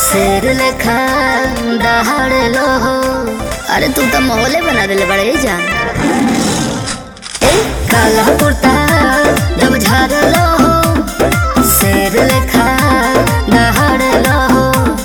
शेर लेखा दहाड़ लो हो अरे तू तो मोहले बना देले बड़े जान ए काला कुर्ता जब झाड़ लो हो शेर लेखा दहाड़ लो हो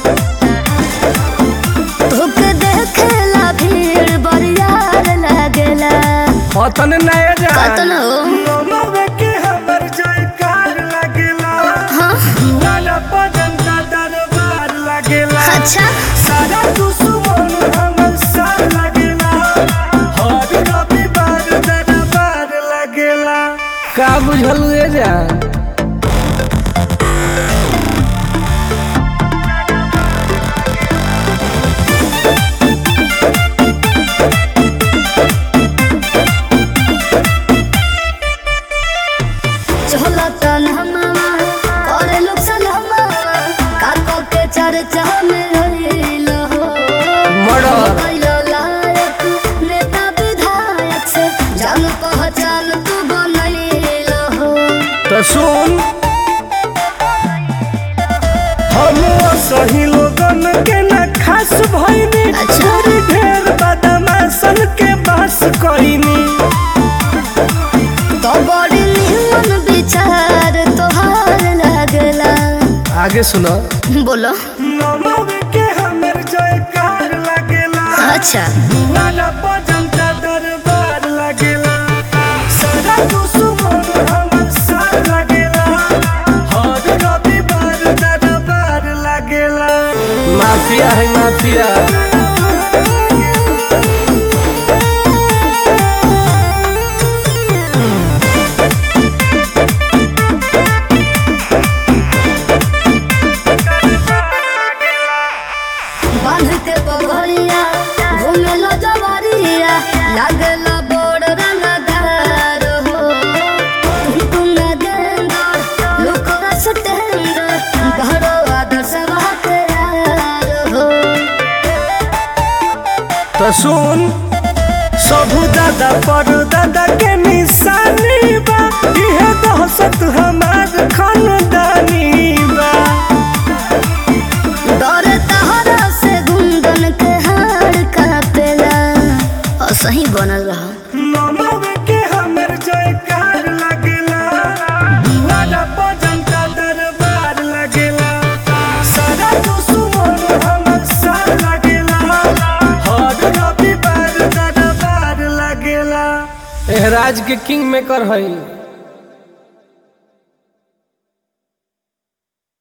तोके देखेला भीड़ बरियार लागेला अतन नया जा कतन हो नमवे के हमर जयकार लागेला हाँ वाला बदन का दरबार लागेला अच्छा सारा दुश्मन हमर साथ लागेला हर रविवार दरबार लागेला का बुझलू ए जान चला तन हमारा करे लोग सलामा काको के चर्चा में रहिल हो मर्डर कैलो लायक नेता विधायक से जान पहचान तू बनैल हो तो सुन हम सही लोगन के न खास भइनी अच्छा। थोड़ी ढेर बदमाशन के बस कइनी तो बड़ी निमन विचार तोहार लागला आगे सुनो बोलो नमव के हमर जयकार लागेला अच्छा वाला भजन का दरबार लागेला सारा दुश्मन हमर साथ लागेला हर रविवार दरबार लागेला माफिया है माफिया बांध के पगड़िया घूमे लो जवारिया लागला बड़ रंगदार हो तुम न गेंदर लुकरा सटेंदर घरो आदर्श के यार हो तो सुन सबू दादा पर दादा के निशानी बा इहे दहशत हमार खानदानी बा डर तहरा से गुंदन के हार कापेला और सही बनल रहा नमव के हमर जयकार लागेला वाला भजन का दरबार लागेला सारा दुश्मन हमर साथ लागेला हर रविवार दरबार लागेला एहराज के किंग मेकर हई